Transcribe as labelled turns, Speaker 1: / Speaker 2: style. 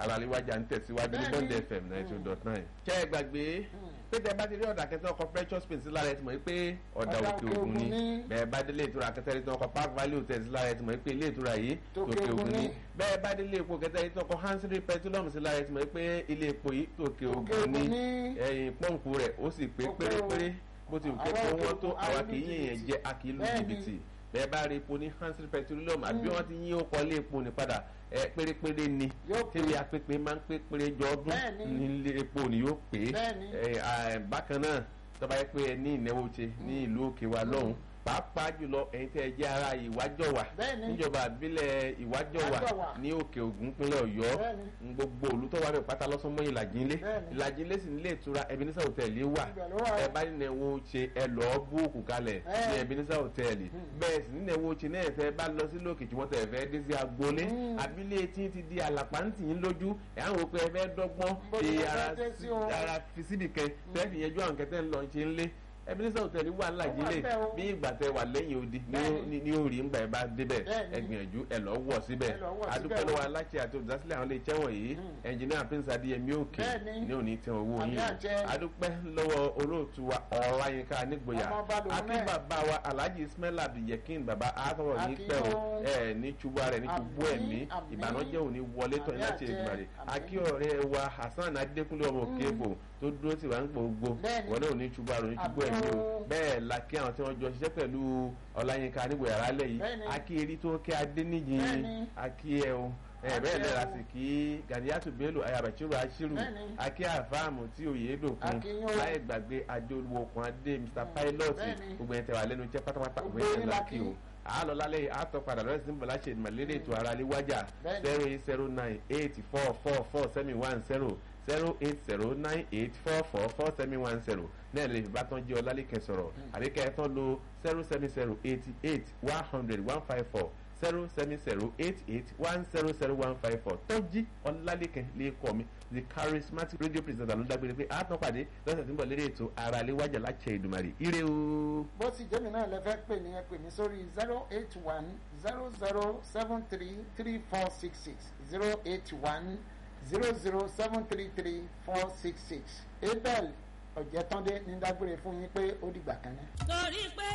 Speaker 1: aláléwájà ń tẹ̀síwájú ní
Speaker 2: Bẹ́ẹ̀ni.
Speaker 1: bond fm ninety two dot nine. ṣé ẹ gbàgbé pé tẹ bá ti rí ọ̀dà kẹtẹ́ ọkọ̀ precious paint sí lára ẹ ti mọ̀ pé ọ̀dà
Speaker 2: Ọ̀dà
Speaker 1: òkè
Speaker 2: Òkè
Speaker 1: ògùn ni
Speaker 2: Ògùn ni.
Speaker 1: bẹ́ẹ̀ bá délé ìtura kẹtẹ́ rí tí ọkọ̀ park valley hotel sí lára ẹ ti mọ̀ pé ilé ìtura yìí
Speaker 2: Tòkè
Speaker 1: tòkè
Speaker 2: Ògùn
Speaker 1: ògùn ni
Speaker 2: ni.
Speaker 1: bẹ́ẹ̀ bá délé epo kẹtẹ́ rí tí ọkọ̀ hansiri petroleum sí lára ẹ ti mọ̀ pé ilé epo yìí tòkè
Speaker 2: Tòkè
Speaker 1: ògùn ni
Speaker 2: Ògùn ni.
Speaker 1: ẹ̀yìn pọ́ǹpù rẹ̀ ó sì pé
Speaker 2: Ó pé o.
Speaker 1: pérépéré bó ti wù
Speaker 2: Àwa
Speaker 1: kẹ́kọ̀ọ́
Speaker 2: òkè
Speaker 1: wọn tó
Speaker 2: òkun,
Speaker 1: àwa
Speaker 2: a
Speaker 1: kì í
Speaker 2: lu
Speaker 1: yìnyín
Speaker 2: jìbìtì.
Speaker 1: jẹ́ a kì í lu
Speaker 2: Bẹ́ẹ̀ni.
Speaker 1: jìbìtì bẹ́ẹ̀ bá rí epo ní hansiri petroleum àbí wọ́n ti yín ó kọ́lé epo ní padà ẹ pérépéré ni
Speaker 2: Yóò pé.
Speaker 1: tẹ́lẹ̀ apẹ́pẹ́ máa ń pé péré jọ ọdún
Speaker 2: Bẹ́ẹ̀ni.
Speaker 1: nílé epo ni yóò pé
Speaker 2: Bẹ́ẹ̀ni.
Speaker 1: ẹ, à, bákan náà tọ́ba yẹ pé ẹ ní ìnáwó ṣe ní ìlú òkè wa lọ́hùn pàápàá jùlọ ẹ̀yin tẹ́ ẹ jẹ́ ara ìwájọwà
Speaker 2: Bẹ́ẹ̀ni.
Speaker 1: níjọba àbílẹ̀ ìwájọwà
Speaker 2: Ìwájọwà.
Speaker 1: ní òkè ògùn pínlẹ̀ ọ̀yọ́
Speaker 2: Bẹ́ẹ̀ni.
Speaker 1: ń gbogbo olùtọ́wà rẹ̀ pátá lọ́sán mọ́ ìlàjì ńlẹ̀
Speaker 2: Bẹ́ẹ̀ni.
Speaker 1: ìlàjì ńlẹ̀ sì nílé ìtura Ebenezer hòtẹ́ẹ̀lì wà
Speaker 2: Ibẹ̀ ló wà.
Speaker 1: ẹ bá nínú ẹ̀wọ̀n ṣe ẹ lọ́ọ́ búùkù kalẹ̀
Speaker 2: Ẹ.
Speaker 1: ní Ebenezer hòtẹ́ẹ̀lì bẹ́ẹ̀ sì nínú ẹ̀wọ̀n ṣe náà fẹ́ bá lọ sí lókè tí wọ́n tẹ̀ fẹ́ dé sí agboolé
Speaker 2: Mm.
Speaker 1: àbílẹ̀ tí ti di àlàpàǹtì yín lójú ẹ̀ àwọn òpin ẹ fẹ́ dọ́gbọ́n
Speaker 2: Bó
Speaker 1: fi
Speaker 2: ni ẹ
Speaker 1: ara
Speaker 2: fẹ́ dé sí o?
Speaker 1: ara fi síbì kan tẹ́ fi yẹn ju àwọn kẹtẹ́ ń lọ ṣe ń lé Ebenezer hòtẹ́ẹ̀lì wà láàjì lè
Speaker 2: bẹ́ẹ̀ o.
Speaker 1: bí ìgbà tẹ wà lẹ́yìn odi ní ó- ní- ní orí ńgbà ẹ bá débẹ̀
Speaker 2: Bẹ́ẹ̀ni.
Speaker 1: ẹ gbìyànjú ẹ lọ wọ̀ síbẹ̀
Speaker 2: Ẹ lọ wọ̀ síbẹ̀
Speaker 1: adúpẹ́
Speaker 2: o.
Speaker 1: lọ́wọ́ aláṣẹ àti olùdásílẹ̀ àwọn ilé iṣẹ́ wọ̀nyí ẹnjìnìá prince adéyẹmí òkè
Speaker 2: Bẹ́ẹ̀ni.
Speaker 1: ní òní tẹ owó
Speaker 2: Àmì
Speaker 1: yín
Speaker 2: àjẹ.
Speaker 1: adúpẹ́ lọ́wọ́ olóòtú wa ọláyínká nígboyà
Speaker 2: Ọmọ ọba lòun
Speaker 1: akí
Speaker 2: náà.
Speaker 1: bàbá wa alhaji ismail abdulyekin bàbá àtọwọ ní
Speaker 2: Akí
Speaker 1: pẹ́ o
Speaker 2: o.
Speaker 1: ẹ ní ṣubú ara ẹ ní ṣubú
Speaker 2: Àmín,
Speaker 1: ẹ̀mí
Speaker 2: àmín.
Speaker 1: ìbànújẹ́ òní wọlé tọ̀
Speaker 2: Àmì
Speaker 1: láti
Speaker 2: àjẹ.
Speaker 1: ìgbàlè
Speaker 2: Àmín.
Speaker 1: akí ọ̀rẹ́ wa hasan adékúnlé ọmọ òkèèbò tó dúró tì wá ń gbogbo
Speaker 2: Bẹ́ẹ̀ni.
Speaker 1: wọlé òní ṣubú ara òní ṣubú
Speaker 2: Àmín
Speaker 1: ẹ̀mí o
Speaker 2: o.
Speaker 1: bẹ́ẹ̀ la kí àwọn tí wọ́n jọ ṣiṣẹ́ pẹ̀lú ọláyínká nígboyà rálẹ̀ yìí
Speaker 2: Bẹ́ẹ̀ni.
Speaker 1: akí eri tó kẹ́ adéníyì
Speaker 2: Bẹ́ẹ̀ni.
Speaker 1: akí ẹ o ẹ bẹ́ẹ̀
Speaker 2: Akí ẹ
Speaker 1: lẹ́ra
Speaker 2: o.
Speaker 1: sì kí gàdíyàtú bello ayabachiru ashiru
Speaker 2: Bẹ́ẹ̀ni.
Speaker 1: akí àfáàmù tí òye dòkun
Speaker 2: Akí yín o.
Speaker 1: láì gbàgbé adéolúwokun adé mr pilot
Speaker 2: Bẹ́ẹ̀ni.
Speaker 1: gbogbo ẹ̀ tẹ̀ wà lẹ́nu iṣẹ́ pátápátá
Speaker 2: Gbogbo
Speaker 1: gbogbo ẹ̀
Speaker 2: yín
Speaker 1: tẹ̀
Speaker 2: la
Speaker 1: lákì
Speaker 2: kí.
Speaker 1: o àálọ́ lálẹ́ yìí àtọ́ padà lọ́sẹ̀ sí bọ̀lá ṣe ìmọ̀lẹ́rẹ́ ètò ara lé wájà
Speaker 2: Bẹ́ẹ̀ni.
Speaker 1: zero eight zero nine eight four four four seven one zero zero eight zero nine eight four four four seven one zero náà lè fi bá tán jẹ́ ọlálẹ́kẹ̀ sọ̀rọ̀ àríkẹ́ ẹ̀ tán lo zero seven zero eighty eight one hundred one five four zero seven zero eight eight one zero zero one five four tọ́jí ọlálẹ́kẹ̀ lè kọ́ mi the charismatic radio presenter ló dágbére pé àtọ́ pàdé lọ́sẹ̀ tí ń bọ̀ lérí ètò ara lè wájà láti Èdùmàrè ire o.
Speaker 2: bó sì jẹ́mi náà lẹ fẹ́ pè ní ẹ pè mí sórí zero eight one zero zero seven three three four six six zero eight one zero zero seven three three four six six abel ọ̀jẹ̀tọ́ndé ní dágbére fún yín pé ó dìgbà kan náà.
Speaker 3: torí pé